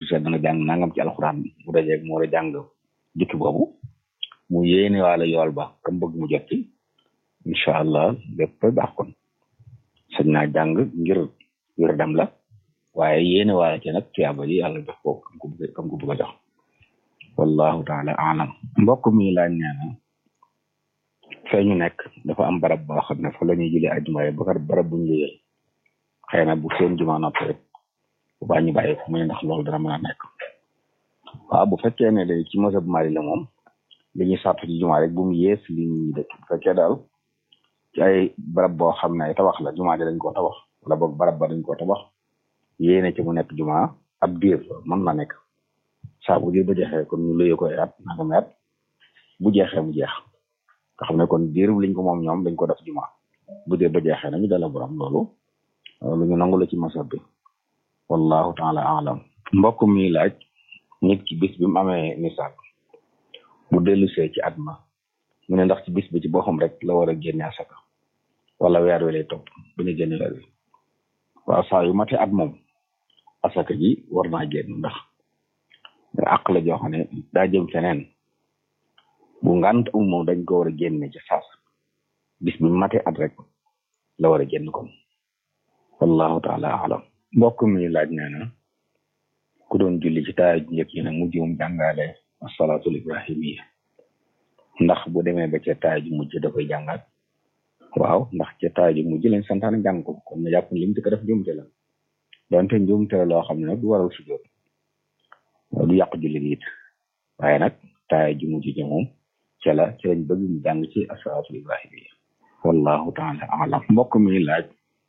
seet dana jàng nangam ci alxuraan mu dajeeg mu war a jàng jukki boobu mu yéene waale yool ba kam bëgg mu jot ci incha allah lépp baax kon sañ naa jàng ngir wér dam la waaye yéene waale ci nag tuyaaba ji yàlla jox ko kam ko bëgg kam ko bëgg a jox wallahu taala alam mbokk mi laaj nee na fee ñu nekk dafa am barab boo xam ne fa la ñuy jëlee ajuma yi ba barab bu ñu luyeel xëy na bu seen juma noppi rek bu baa ñu bàyyi ko mu ne ndax loolu dana mën a nekk waaw bu fekkee ne day ci mosab mali la moom li ñuy sàtt ci juma rek bu mu yées li ñuy dëkk bu fekkee daal ci ay barab boo xam ne ay tabax la juma ji dañ koo tabax wala boog barab ba dañ koo tabax yéene ci mu nekk juma ab diir mën na nekk saa bu diir ba jeexee kon ñu luyee ko ay at nangam at bu jeexee mu jeex nga xam ne kon diir liñ ko moom ñoom dañ ko def juma bu diir ba jeexee nañu dala borom loolu lu ñu nangu la ci masab bi wallahu taala alam mbokk mi laaj nit ki bis bi mu amee nisaab bu dellusee ci at ma mu ne ndax ci bis bi ci boppam rek la war a génne asaka wala weer wi lay topp bu ñu génne weer wi waaw saa yu mate at moom asaka ji war naa génn ndax àq la joo xam ne daa jëm feneen bu ngant um moom dañ ko war a génne ci saas bis bi mate at rek la war a génn kon wallahu taala alam mbokk mi laaj nee na ku doon julli ci taaya ju njëkk yi nag mujj mu jàngale asalatul ibrahimiya ndax bu demee ba ca taaya ju mujj da koy jàngaat waaw ndax ca taaya ju mujj lañ santaane jàng ko kon na jàpp lim te ko def njuumte la donte njuumte la loo xam ne nag du waral sujjoot du yàq julli gi it waaye nag taaya ju mujj ji moom ca la ci lañ bëgg mu jàng ci asalatul ibrahimiya wallahu taala alam mbokk mi laaj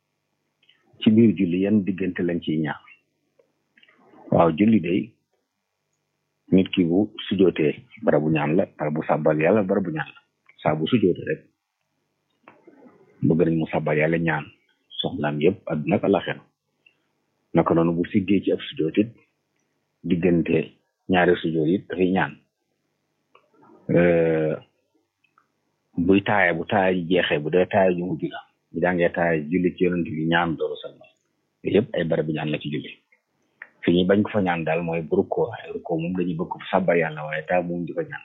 ci biir julli yan diggante lañ ciy ñaax waaw julli day nit ki bu sujootee barabu ñaan la barabu sàbbal yàlla barabu ñaan la saa bu sujootee rek bëgg nañ mu sàbbal yàlla ñaan soxlaam yëpp àdduna ak àllaxira naka noonu bu siggee ci ab sujoot it diggante ñaari sujoot it dafay ñaan buy taaya bu taaya ji jeexee bu dee taaya ju mujj la bu jàngee taaya julli ci yonent bi ñaan doolu salma yooyu yëpp ay barabu ñaan la ci julli fi ñuy bañ ko fa ñaan daal mooy bu rukkoo ay rukkoo moom dañuy bëgg ko sàbbar yàlla waaye taa moom di ko ñaan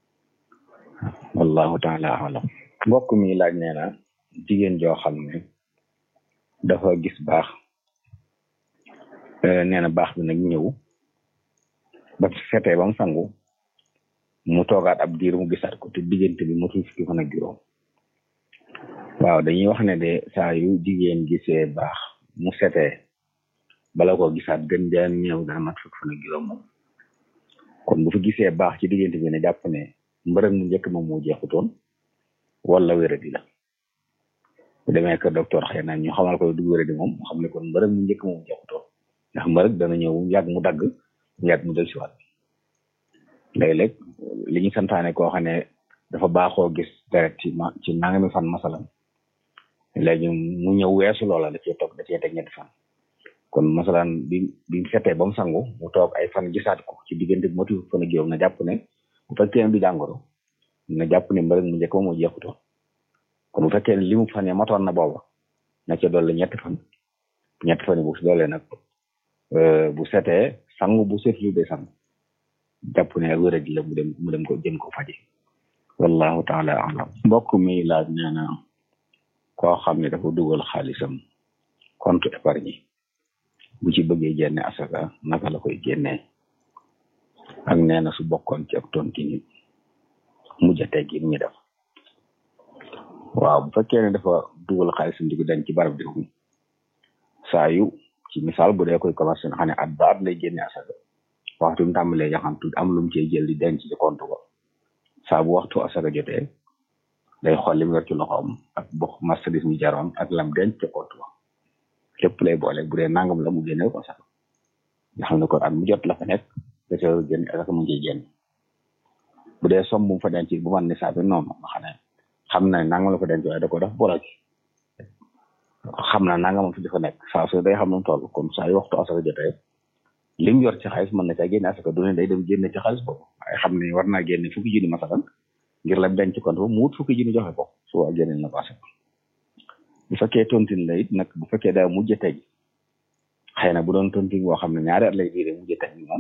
wallahu taala alam mbokk mi laaj nee na jigéen joo xam ne dafa gis baax nee na baax bi nag ñëw ba fetee ba mu sangu mu toogaat ab diir mu gisaat ko te diggante bi motul fukki fan ak juróom waaw dañuy wax ne de saa yu jigéen gisee baax mu setee bala ko gisaat gën jaan ñëw dana mat fukk fan ak juróom moom kon bu fi gisee baax ci diggante bi ne jàpp ne mbërëg mu njëkk moom moo jeexutoon wala wéradi la bu demee kër docteur xëy na ñu xamal ko du wéradi moom mu xam ne kon mbërëg mu njëkk moom jeexutoon ndax mbërëg dana ñëw yàgg mu dagg yàgg mu del si waat léeg-léeg li ñu santaane koo xam ne dafa baaxoo gis deret ci ma ci nangami fan masalan léegi mu ñëw weesu loola da cee toog da cee teg ñetti fan kon masalan bi bi mu fetee ba mu sangu mu toog ay fan gisaat ko ci diggante bi motu fan ak juróom na jàpp ne bu fekkee ne du jàngoro na jàpp ne mbërëg mu njëkk moo jeexutoon kon bu fekkee ne li mu fan yi matoon na booba na ca dolli ñetti fan ñetti fan yi bu si doolee nag bu setee sangu bu setlu de sangu jàpp ne wéradi la mu dem mu dem ko jëm ko faji wallahu taala alam mbokk mi laaj nee na koo xam ne dafa dugal xaalisam compte épargne bu ci bëggee génne asaka naka la koy génnee ak nee na su bokkoon ci ak tonti nit mujj a teggi ñu def waaw bu fekkee ne dafa dugal xaalisam di ko denc ci barab bi saa yu ci misaal bu dee koy commerce nga xam ne at ba at lay génne asaka waxtu mu tàmbalee yaxantu am lu mu cee jël di denc ci compte ko saa bu waxtu asaka jotee day xool li mu yor ci loxoom ak box marchandise mi jaroon ak lam denc ci compte ko lépp lay boole bu dee nangam la mu génne ko asaka nga xam ne kon at mu jot la fa nekk da ca génn asaka mu ngi génn bu dee som bu mu fa denc bu man ni saa bi noonu nga xam ne xam na nangam la fa denc waaye da ko def boole ci xam na nangam fi dafa nekk saa su day xam nu mu toll kon saa yu waxtu asaka jotee li mu yor ci xaalis mën na caa génne asaka du ne day dem génne ci xaalis boobu waaye xam ne war naa génne fukki junni masalan ngir la denc compte ba mu wut fukki junni joxe ko su waa génne na ko asaka bu fekkee tontine la it nag bu fekkee daa mujj teg xëy na bu doon tontine boo xam ne ñaari at lay diire mujj teg moom